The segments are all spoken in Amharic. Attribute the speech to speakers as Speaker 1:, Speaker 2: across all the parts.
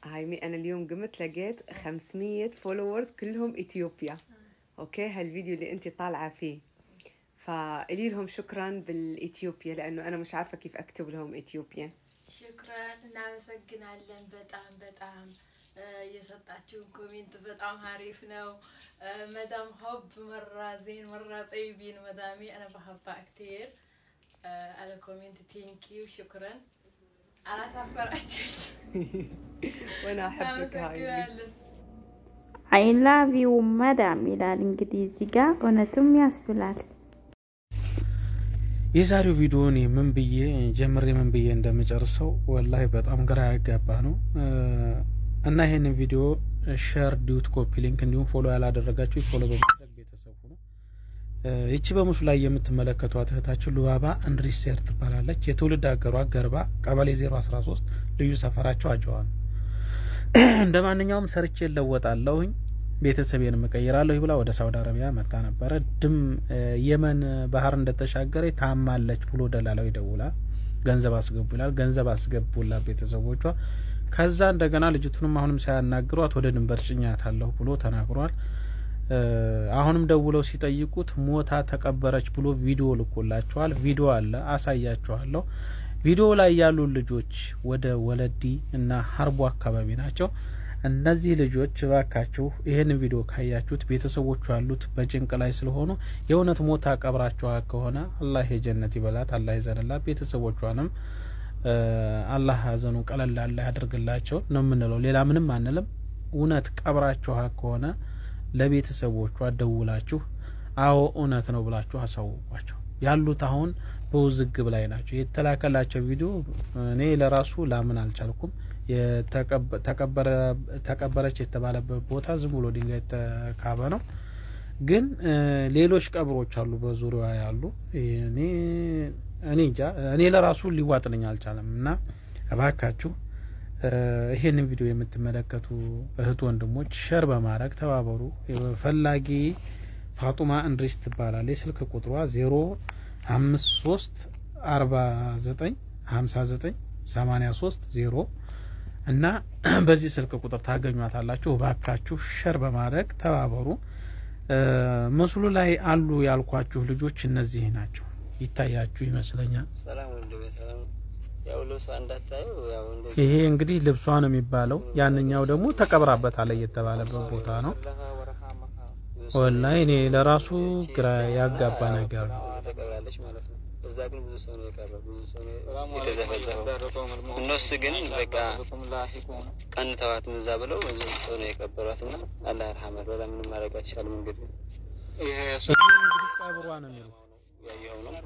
Speaker 1: هايمي انا اليوم قمت لقيت 500 فولورز كلهم اثيوبيا اوكي هالفيديو اللي انت طالعه فيه فقولي لهم شكرا بالاثيوبيا لانه انا مش عارفه كيف اكتب لهم اثيوبيا
Speaker 2: ሽክራን እናመሰግናለን። በጣም በጣም የሰጣችሁን ኮሜንት በጣም አሪፍ ነው። መዳም ሆብ መራ ዜን መራ ጠይቢን መዳሜ አነ በሀባ አክቴር አለ ኮሜንት ቴንኪዩ ሽክረን አላሳፈራችሁኝ።
Speaker 1: وانا احبك هايمي
Speaker 2: እናመሰግናለን።
Speaker 3: አይ ላቭ ዩ መዳም ይላል እንግዲህ እዚህ ጋር እውነትም ያስብላል።
Speaker 4: የዛሬው ቪዲዮ እኔ ምን ብዬ ጀምሬ ምን ብዬ እንደምጨርሰው ወላሂ በጣም ግራ ያጋባ ነው እና ይሄንን ቪዲዮ ሸር ዲዩት ኮፒ ሊንክ እንዲሁም ፎሎ ያላደረጋችሁ ፎሎ በማድረግ ቤተሰቡ ነው። ይቺ በምስሉ ላይ የምትመለከቷት እህታችን ሉባባ እንድሪሴር ትባላለች። የትውልድ ሀገሯ ገርባ ቀበሌ 013 ልዩ ሰፈራቸው አጀዋ ነው። እንደ ማንኛውም ሰርቼ እለወጣለሁኝ ቤተሰቤን እቀይራለሁ ብላ ወደ ሳውዲ አረቢያ መጣ ነበረ። ድም የመን ባህር እንደተሻገረ ታማለች ብሎ ደላላው ይደውላል። ገንዘብ አስገቡ ይላል። ገንዘብ አስገቡላት ቤተሰቦቿ። ከዛ እንደገና ልጅቱንም አሁንም ሳያናግሯት ወደ ድንበር ጭኛታለሁ ብሎ ተናግሯል። አሁንም ደውለው ሲጠይቁት ሞታ ተቀበረች ብሎ ቪዲዮ ልኮላቸዋል። ቪዲዮ አለ አሳያችኋለሁ። ቪዲዮ ላይ ያሉ ልጆች ወደ ወለዲ እና ሀርቦ አካባቢ ናቸው። እነዚህ ልጆች እባካችሁ ይህንን ቪዲዮ ካያችሁት ቤተሰቦቹ ያሉት በጭንቅ ላይ ስለሆኑ የእውነት ሞታ ቀብራችኋ ከሆነ አላህ የጀነት ይበላት፣ አላህ ይዘንላት። ቤተሰቦቿንም አላህ ሀዘኑ ቀለል ያለ ያደርግላቸው ነው የምንለው። ሌላ ምንም አንልም። እውነት ቀብራችኋ ከሆነ ለቤተሰቦቿ ደውላችሁ አዎ እውነት ነው ብላችሁ አሳውቋቸው። ያሉት አሁን በውዝግብ ላይ ናቸው። የተላከላቸው ቪዲዮ እኔ ለራሱ ላምን አልቻልኩም። ተቀበረች የተባለበት ቦታ ዝም ብሎ ድንጋይ የተካበ ነው። ግን ሌሎች ቀብሮች አሉ በዙሪያ ያሉ እኔ እኔ እንጃ እኔ ለራሱ ሊዋጥልኝ አልቻለም። እና እባካችሁ ይሄንን ቪዲዮ የምትመለከቱ እህት ወንድሞች ሸር በማድረግ ተባበሩ። ፈላጊ ፋጡማ እንድሪስ ትባላለች። የስልክ ቁጥሯ ዜሮ አምስት ሶስት አርባ ዘጠኝ ሀምሳ ዘጠኝ ሰማኒያ ሶስት ዜሮ እና በዚህ ስልክ ቁጥር ታገኟታላችሁ። እባካችሁ ሸር በማድረግ ተባበሩ። ምስሉ ላይ አሉ ያልኳችሁ ልጆች እነዚህ ናቸው። ይታያችሁ ይመስለኛል።
Speaker 5: ሰላም ወንድሜ ሰላም። ያው ልብሷ እንዳታዩ ያው እንደዚህ
Speaker 4: ይሄ እንግዲህ ልብሷ ነው የሚባለው። ያንኛው ደግሞ ተቀብራበታለች የተባለበት ቦታ ነው። ወላሂ እኔ ለራሱ ግራ ያጋባ ነገር ነው።
Speaker 5: እዚህ ተቀብራለች ማለት ነው። እዛ ግን ብዙ ሰው ነው የቀረው፣ ብዙ ሰው ነው የተዘፈዘፈው። እነሱ ግን በቃ ቀን ተዋት ምዛ ብለው ብዙ ሰው ነው የቀበሯት እና አላህ ረሐመት በላ ምንም ማድረግ አይቻልም። እንግዲህ
Speaker 4: ይሄ እንግዲህ ቀብሯ ነው የሚሉት
Speaker 5: ያየኸው ነው።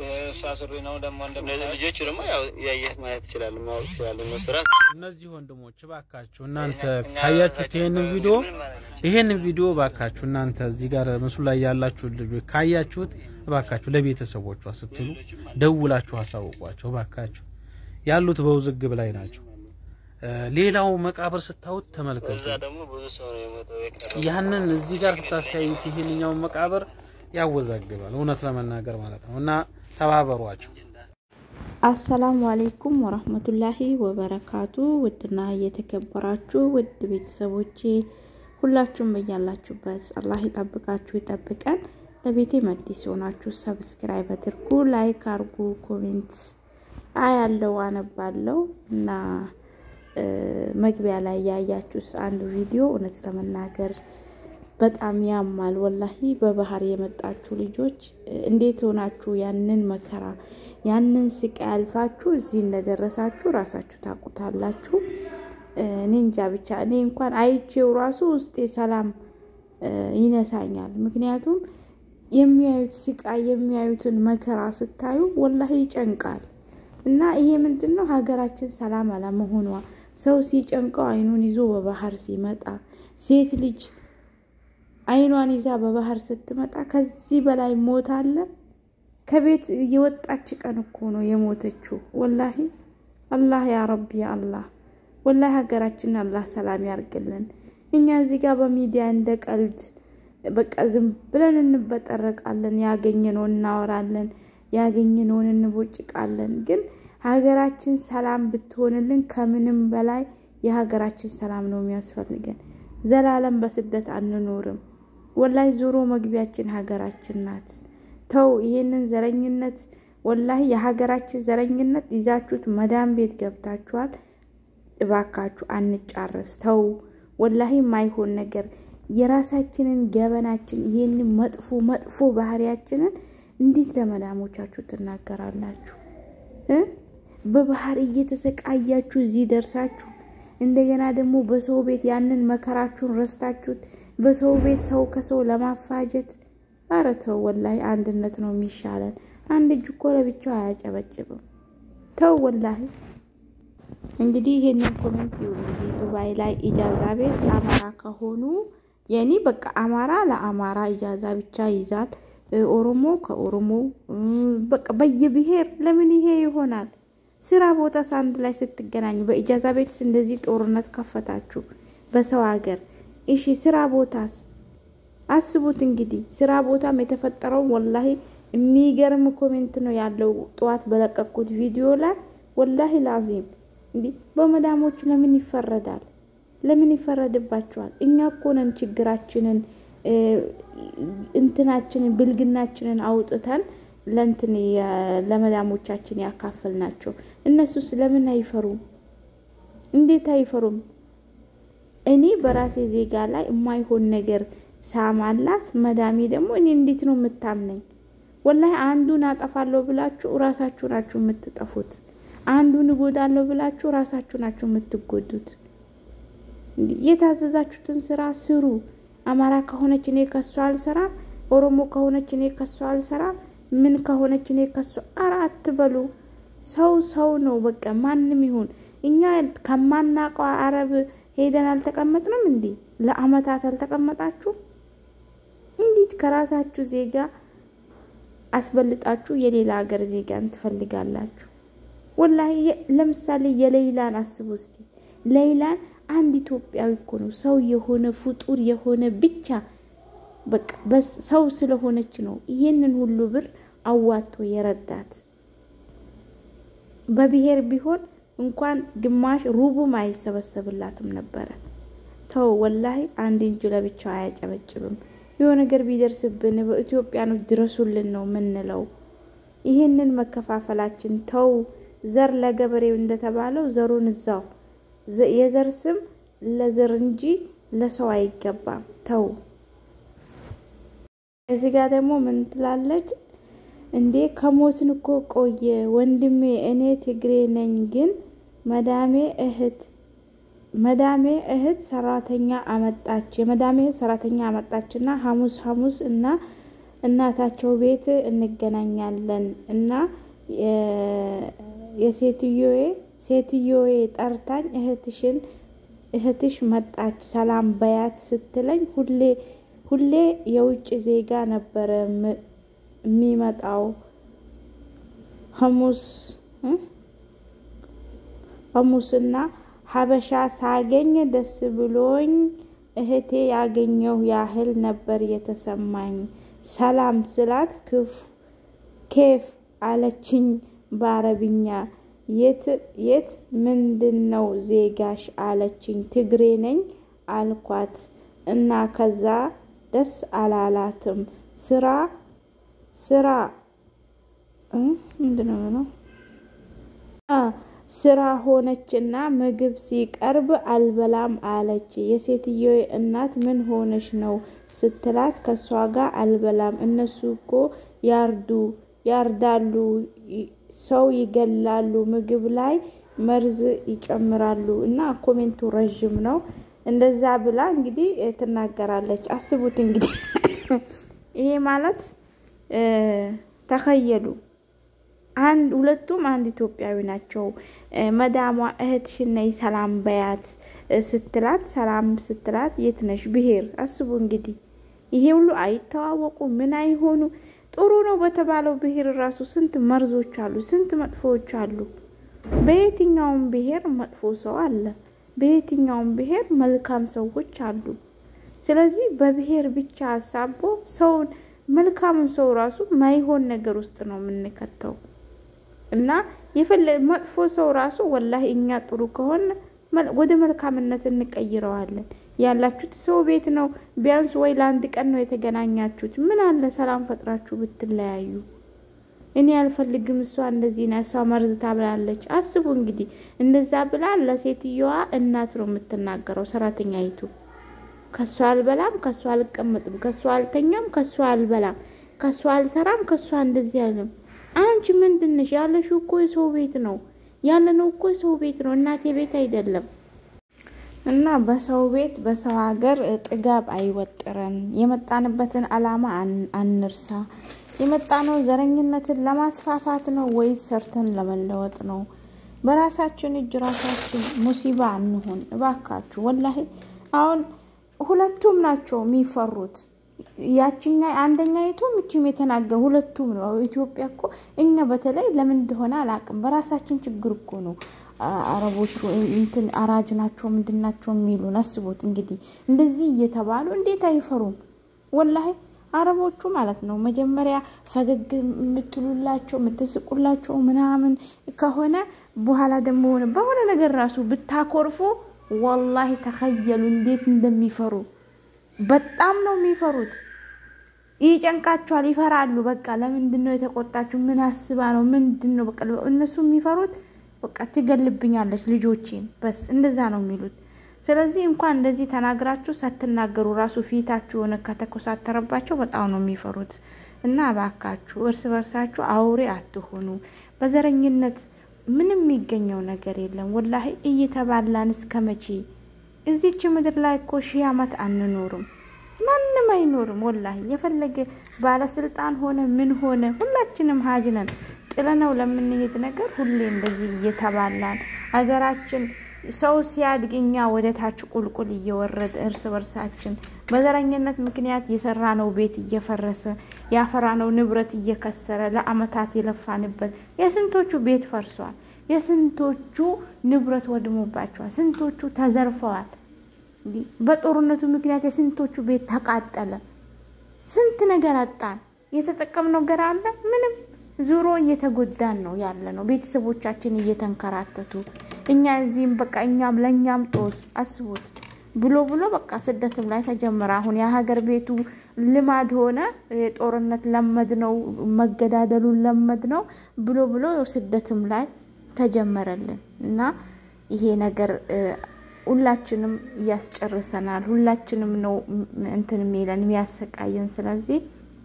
Speaker 5: እነዚህ ልጆቹ ደግሞ ያው ያየህ ማየት ትችላለህ፣ ማወቅ ትችላለህ። እነሱ ራስ
Speaker 4: እነዚህ ወንድሞች እባካችሁ እናንተ ካያችሁት ይሄንን ቪዲዮ ይሄንን ቪዲዮ እባካችሁ እናንተ እዚህ ጋር ምስሉ ላይ ያላችሁ ልጆች ካያችሁት እባካችሁ ለቤተሰቦቿ ስትሉ ደውላችሁ አሳውቋቸው። እባካችሁ ያሉት በውዝግብ ላይ ናቸው። ሌላው መቃብር ስታዩት ተመልከቱ።
Speaker 5: እዛ ደግሞ ብዙ ሰው ነው የሞተው የቀረው።
Speaker 4: ያንን እዚህ ጋር ስታስተያዩት ይሄንኛውን መቃብር ያወዛግባል፣ እውነት ለመናገር ማለት ነው። እና ተባበሯቸው።
Speaker 3: አሰላሙ አሌይኩም ወረህመቱላሂ ወበረካቱ። ውድና እየተከበራችሁ ውድ ቤተሰቦቼ ሁላችሁም በያላችሁበት አላህ ይጠብቃችሁ ይጠብቀን። ለቤቴ መዲስ የሆናችሁ ሰብስክራይብ አድርጉ፣ ላይክ አርጉ፣ ኮሜንት አያለው አነባለው እና መግቢያ ላይ ያያችሁት አንዱ ቪዲዮ እውነት ለመናገር በጣም ያማል። ወላሂ በባህር የመጣችሁ ልጆች እንዴት ሆናችሁ ያንን መከራ ያንን ስቃይ አልፋችሁ እዚህ እንደደረሳችሁ ራሳችሁ ታውቁታላችሁ። እኔ እንጃ ብቻ እኔ እንኳን አይቼው ራሱ ውስጤ ሰላም ይነሳኛል። ምክንያቱም የሚያዩት ስቃይ የሚያዩትን መከራ ስታዩ ወላሂ ይጨንቃል። እና ይሄ ምንድን ነው ሀገራችን ሰላም አለመሆኗ ሰው ሲጨንቀው አይኑን ይዞ በባህር ሲመጣ ሴት ልጅ አይኗን ይዛ በባህር ስትመጣ ከዚህ በላይ ሞት አለ? ከቤት የወጣች ቀን እኮ ነው የሞተችው። ወላሂ አላህ ያ ረቢ ያ አላህ ወላሂ ሀገራችንን አላህ ሰላም ያርግልን። እኛ እዚህ ጋር በሚዲያ እንደ ቀልድ በቃ ዝም ብለን እንበጠረቃለን፣ ያገኘነውን እናወራለን፣ ያገኘነውን እንቦጭቃለን። ግን ሀገራችን ሰላም ብትሆንልን ከምንም በላይ የሀገራችን ሰላም ነው የሚያስፈልገን። ዘላለም በስደት አንኖርም። ወላሂ ዞሮ መግቢያችን ሀገራችን ናት። ተው ይሄንን ዘረኝነት ወላሂ የሀገራችን ዘረኝነት ይዛችሁት መዳም ቤት ገብታችኋል። እባካችሁ አንጫረስ። ተው ወላሂ የማይሆን ነገር የራሳችንን ገበናችን ይህንን መጥፎ መጥፎ ባህሪያችንን እንዴት ለመዳሞቻችሁ ትናገራላችሁ? በባህር እየተሰቃያችሁ እዚህ ደርሳችሁ እንደገና ደግሞ በሰው ቤት ያንን መከራችሁን ረስታችሁት በሰው ቤት ሰው ከሰው ለማፋጀት ኧረ ተው ወላሂ አንድነት ነው የሚሻለን። አንድ እጅ እኮ ለብቻው አያጨበጭብም። ተው ወላሂ። እንግዲህ ይሄንን ኮሜንት እንግዲህ ዱባይ ላይ ኢጃዛ ቤት አማራ ከሆኑ የኔ በቃ አማራ ለአማራ ኢጃዛ ብቻ ይዛል፣ ኦሮሞ ከኦሮሞ በቃ በየብሔር ለምን ይሄ ይሆናል? ስራ ቦታ ሳንድ ላይ ስትገናኙ በኢጃዛ ቤትስ እንደዚህ ጦርነት ከፈታችሁ በሰው ሀገር። እሺ ስራ ቦታስ አስቡት እንግዲህ ስራ ቦታም የተፈጠረው ወላሂ የሚገርም ኮሜንት ነው ያለው። ጠዋት በለቀቁት ቪዲዮ ላይ ወላሂ ላዚም እንዲህ በመዳሞቹ ለምን ይፈረዳል? ለምን ይፈረድባቸዋል? እኛ እኮ ነን ችግራችንን እንትናችንን ብልግናችንን አውጥተን ለእንትን ለመዳሞቻችን ያካፈል ናቸው። እነሱስ ለምን አይፈሩም? እንዴት አይፈሩም? እኔ በራሴ ዜጋ ላይ የማይሆን ነገር ሳማላት መዳሜ ደግሞ እኔ እንዴት ነው የምታምነኝ? ወላሂ አንዱን አጠፋለሁ ብላችሁ ራሳችሁ ናችሁ የምትጠፉት። አንዱን እጎዳለሁ ብላችሁ ራሳችሁ ናችሁ የምትጎዱት። የታዘዛችሁትን ስራ ስሩ። አማራ ከሆነች እኔ ከሷ አልሰራም፣ ኦሮሞ ከሆነች እኔ ከሷ አልሰራም፣ ምን ከሆነች እኔ ከሷ ኧረ አትበሉ። ሰው ሰው ነው በቃ ማንም ይሁን። እኛ ከማናውቀው አረብ ሄደን አልተቀመጥንም እንዴ? ለአመታት አልተቀመጣችሁ? እንዴት ከራሳችሁ ዜጋ አስበልጣችሁ የሌላ ሀገር ዜጋን ትፈልጋላችሁ? ወላሂ ለምሳሌ የሌይላን አስቡ እስቲ። ሌይላን አንድ ኢትዮጵያዊ እኮ ነው ሰው የሆነ ፍጡር የሆነ ብቻ በቃ ሰው ስለሆነች ነው ይህንን ሁሉ ብር አዋቶ የረዳት። በብሔር ቢሆን እንኳን ግማሽ ሩቡም አይሰበሰብላትም ነበረ። ተው ወላሂ አንድ እንጂ ለብቻው አያጨበጭብም። የሆነ ነገር ቢደርስብን በኢትዮጵያኖች ድረሱልን ነው ምንለው። ይህንን መከፋፈላችን ተው። ዘር ለገበሬው እንደተባለው ዘሩን እዛው የዘር ስም ለዘር እንጂ ለሰው አይገባም። ተው። እዚህ ጋር ደግሞ ምን ትላለች እንዴ? ከሞትን እኮ ቆየ ወንድሜ። እኔ ትግሬ ነኝ፣ ግን መዳሜ እህት መዳሜ እህት ሰራተኛ አመጣች የመዳሜ እህት ሰራተኛ አመጣችና ሐሙስ ሐሙስ እና እናታቸው ቤት እንገናኛለን እና የሴትዮዬ ሴትዮዬ ጠርታኝ እህትሽን እህትሽ መጣች ሰላም በያት ስትለኝ ሁሌ ሁሌ የውጭ ዜጋ ነበረ የሚመጣው ሐሙስ ሐሙስና ሀበሻ ሳገኝ ደስ ብሎኝ እህቴ ያገኘው ያህል ነበር የተሰማኝ። ሰላም ስላት ክፍ ኬፍ አለችኝ በአረብኛ። የት የት ምንድን ነው ዜጋሽ አለችኝ። ትግሬ ነኝ አልኳት እና ከዛ ደስ አላላትም። ስራ ስራ ምንድን ነው ስራ ሆነችና ምግብ ሲቀርብ አልበላም አለች። የሴትዮ እናት ምን ሆነች ነው ስትላት ከሷ ጋር አልበላም፣ እነሱ እኮ ያርዱ ያርዳሉ፣ ሰው ይገላሉ፣ ምግብ ላይ መርዝ ይጨምራሉ። እና ኮሜንቱ ረዥም ነው። እንደዛ ብላ እንግዲህ ትናገራለች። አስቡት እንግዲህ ይሄ ማለት ተኸየሉ አንድ ሁለቱም አንድ ኢትዮጵያዊ ናቸው። መዳሟ እህትሽን ነይ ሰላም በያት ስትላት ሰላም ስትላት የት ነሽ ብሄር አስቡ እንግዲህ ይሄ ሁሉ አይተዋወቁ ምን አይሆኑ ጥሩ ነው በተባለው ብሄር ራሱ ስንት መርዞች አሉ፣ ስንት መጥፎዎች አሉ። በየትኛውም ብሄር መጥፎ ሰው አለ፣ በየትኛውም ብሄር መልካም ሰዎች አሉ። ስለዚህ በብሄር ብቻ አሳቦ ሰውን መልካምን ሰው ራሱ ማይሆን ነገር ውስጥ ነው የምንከተው እና የፈለ መጥፎ ሰው ራሱ ወላሂ እኛ ጥሩ ከሆነ ወደ መልካምነት እንቀይረዋለን። ያላችሁት ሰው ቤት ነው። ቢያንስ ወይ ለአንድ ቀን ነው የተገናኛችሁት። ምን አለ ሰላም ፈጥራችሁ ብትለያዩ። እኔ አልፈልግም፣ እሷ እንደዚህ ና፣ እሷ መርዝ ታብላለች። አስቡ እንግዲህ እንደዛ ብላ ለሴትየዋ እናት ነው የምትናገረው ሰራተኛይቱ። ከሷ አልበላም፣ ከሷ አልቀመጥም፣ ከሷ አልተኛም፣ ከሷ አልበላም፣ ከሷ አልሰራም፣ ከሷ እንደዚህ አለም። አንቺ ምንድንሽ? ያለሽው እኮ የሰው ቤት ነው ያለነው እኮ የሰው ቤት ነው፣ እናቴ ቤት አይደለም። እና በሰው ቤት በሰው ሀገር ጥጋብ አይወጥረን። የመጣንበትን አላማ አንርሳ። የመጣነው ዘረኝነትን ለማስፋፋት ነው ወይስ ሰርተን ለመለወጥ ነው? በራሳችን እጅ ራሳችን ሙሲባ አንሆን እባካችሁ። ወላሂ አሁን ሁለቱም ናቸው የሚፈሩት። ያችኛ አንደኛይቱም እችም የተናገር ሁለቱም ነው። ኢትዮጵያ እኮ እኛ በተለይ ለምን እንደሆነ አላውቅም። በራሳችን ችግር እኮ ነው አረቦቹ እንትን አራጅ ናቸው ምንድን ናቸው የሚሉን። አስቦት እንግዲህ እንደዚህ እየተባሉ እንዴት አይፈሩም? ወላሂ አረቦቹ ማለት ነው መጀመሪያ ፈገግ የምትሉላቸው የምትስቁላቸው ምናምን ከሆነ በኋላ ደግሞ ሆነ በሆነ ነገር ራሱ ብታኮርፉ ወላሂ ተኸየሉ እንዴት እንደሚፈሩ በጣም ነው የሚፈሩት። ይጨንቃቸዋል፣ ይፈራሉ። በቃ ለምንድን ነው የተቆጣችሁ? ምን አስባ ነው? ምንድን ነው በቃ እነሱ የሚፈሩት በቃ ትገልብኛለች ልጆቼን በስ እንደዛ ነው የሚሉት። ስለዚህ እንኳን እንደዚህ ተናግራችሁ ሳትናገሩ ራሱ ፊታችሁ የሆነ ከተኮሳተረባቸው በጣም ነው የሚፈሩት። እና እባካችሁ እርስ በርሳችሁ አውሬ አትሆኑ። በዘረኝነት ምንም የሚገኘው ነገር የለም። ወላሂ እየተባላን እስከ መቼ? እዚች ምድር ላይ እኮ ሺህ ዓመት አንኖርም። ማንም አይኖርም። ወላሂ የፈለገ ባለስልጣን ሆነ ምን ሆነ ሁላችንም ሀጅ ነን። ጥለነው ለምንሄድ ነገር ሁሌ እንደዚህ እየተባላን ሀገራችን ሰው ሲያድግ እኛ ወደ ታች ቁልቁል እየወረደ እርስ በርሳችን በዘረኝነት ምክንያት የሰራነው ቤት እየፈረሰ ያፈራነው ንብረት እየከሰረ ለአመታት የለፋንበት የስንቶቹ ቤት ፈርሷል። የስንቶቹ ንብረት ወድሞባቸዋል። ስንቶቹ ተዘርፈዋል። በጦርነቱ ምክንያት የስንቶቹ ቤት ተቃጠለ። ስንት ነገር አጣን። የተጠቀምነው ነገር አለ ምንም ዙሮ እየተጎዳን ነው ያለ ነው። ቤተሰቦቻችን እየተንከራተቱ እኛ እዚህም በቃ እኛም ለእኛም ጦስ አስቡት ብሎ ብሎ በቃ ስደትም ላይ ተጀመረ። አሁን የሀገር ቤቱ ልማድ ሆነ። የጦርነት ለመድ ነው፣ መገዳደሉን ለመድ ነው ብሎ ብሎ ስደትም ላይ ተጀመረልን እና ይሄ ነገር ሁላችንም እያስጨርሰናል። ሁላችንም ነው እንትን የሚለን የሚያሰቃየን። ስለዚህ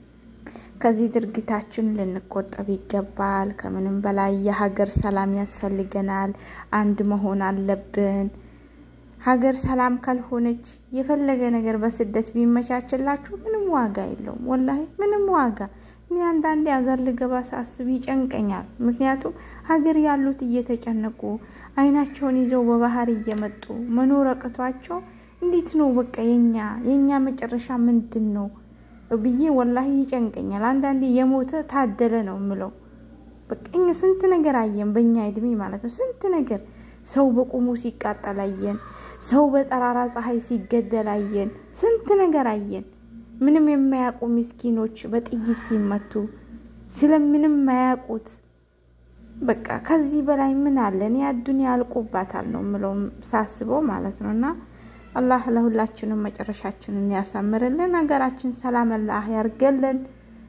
Speaker 3: ከዚህ ድርጊታችን ልንቆጠብ ይገባል። ከምንም በላይ የሀገር ሰላም ያስፈልገናል። አንድ መሆን አለብን። ሀገር ሰላም ካልሆነች የፈለገ ነገር በስደት ቢመቻችላችሁ ምንም ዋጋ የለውም። ወላሂ ምንም ዋጋ እኔ አንዳንዴ ሀገር ልገባ ሳስብ ይጨንቀኛል። ምክንያቱም ሀገር ያሉት እየተጨነቁ አይናቸውን ይዘው በባህር እየመጡ መኖር አቅቷቸው እንዴት ነው በቃ የኛ የኛ መጨረሻ ምንድን ነው ብዬ ወላሂ ይጨንቀኛል። አንዳንዴ የሞተ ታደለ ነው ምለው። በቃ እኛ ስንት ነገር አየን፣ በእኛ እድሜ ማለት ነው። ስንት ነገር ሰው በቁሙ ሲቃጠል አየን፣ ሰው በጠራራ ፀሐይ ሲገደል አየን፣ ስንት ነገር አየን። ምንም የማያውቁ ምስኪኖች በጥይት ሲመቱ ስለምንም ማያውቁት በቃ ከዚህ በላይ ምን አለ? እኔ አዱንያ ያልቁባታል ነው ምለው ሳስበው ማለት ነው እና አላህ ለሁላችንም መጨረሻችንን ያሳምርልን። ሀገራችን ሰላም አላህ ያርገልን።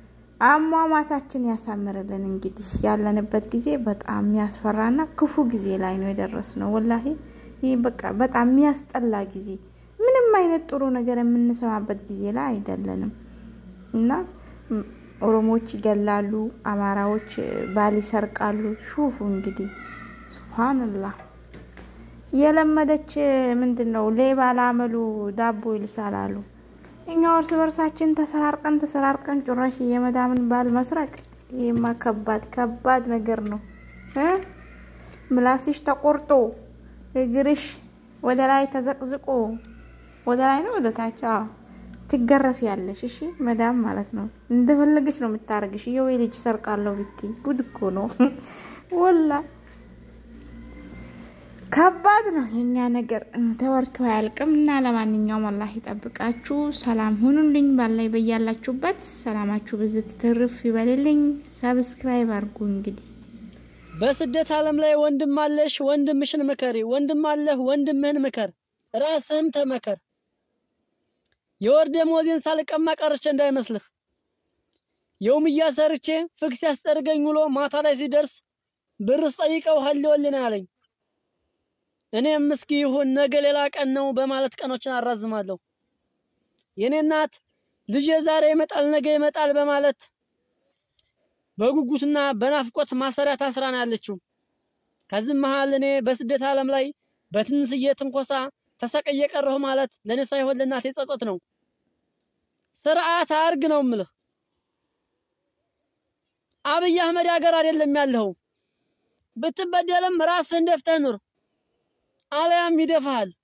Speaker 3: አሟሟታችን ያሳምርልን። እንግዲህ ያለንበት ጊዜ በጣም የሚያስፈራና ክፉ ጊዜ ላይ ነው የደረስነው። ወላሂ ይህ በቃ በጣም የሚያስጠላ ጊዜ፣ ምንም አይነት ጥሩ ነገር የምንሰማበት ጊዜ ላይ አይደለንም እና ኦሮሞዎች ይገላሉ፣ አማራዎች ባል ይሰርቃሉ። ሹፉ እንግዲህ ሱብሃንላህ የለመደች ምንድን ነው ሌባ ላመሉ ዳቦ ይልሳል አሉ። እኛ እርስ በርሳችን ተሰራርቀን ተሰራርቀን ጭራሽ የመዳምን ባል መስረቅ፣ ይህማ ከባድ ከባድ ነገር ነው። ምላስሽ ተቆርጦ እግርሽ ወደ ላይ ተዘቅዝቆ ወደ ላይ ነው ወደ ታች ትገረፍ ያለሽ። እሺ መዳም ማለት ነው እንደፈለገች ነው የምታረግሽ። የወይ ልጅ ሰርቃለሁ ብትይ ጉድ እኮ ነው ወላ ከባድ ነው የኛ ነገር ተወርቶ አያልቅም። እና ለማንኛውም አላህ ይጠብቃችሁ። ሰላም ሁኑልኝ። ባላይ በያላችሁበት ሰላማችሁ ብዝት ትርፍ ይበልልኝ። ሰብስክራይብ አድርጉ እንግዲህ
Speaker 6: በስደት ዓለም ላይ ወንድም አለሽ፣ ወንድምሽን ምከሪ። ወንድም አለህ፣ ወንድምህን ምከር። ራስህም ተመከር። የወር ደመወዜን ሳልቀማ ቀርቼ እንዳይመስልህ። የውምያ ሰርቼ ፍክስ ያስጠርገኝ ውሎ ማታ ላይ ሲደርስ ብርስ ጠይቀው ሀሊወልን አለኝ። እኔም እስኪ ይሁን ነገ ሌላ ቀን ነው በማለት ቀኖችን አራዝማለሁ። የኔ እናት ልጄ ዛሬ ይመጣል ነገ ይመጣል በማለት በጉጉትና በናፍቆት ማሰሪያ ታስራ ነው ያለችው። ከዚህም መሃል እኔ በስደት ዓለም ላይ በትንሽዬ ትንኮሳ ተሰቅዬ ቀረሁ ማለት ለኔ ሳይሆን ለእናቴ ጸጸት ነው። ስርዓት አርግ ነው ምልህ። አብይ አህመድ ሀገር አይደለም ያለው። ብትበደልም ራስህን ደፍተህ ኑር፣ አለያም ይደፋሃል።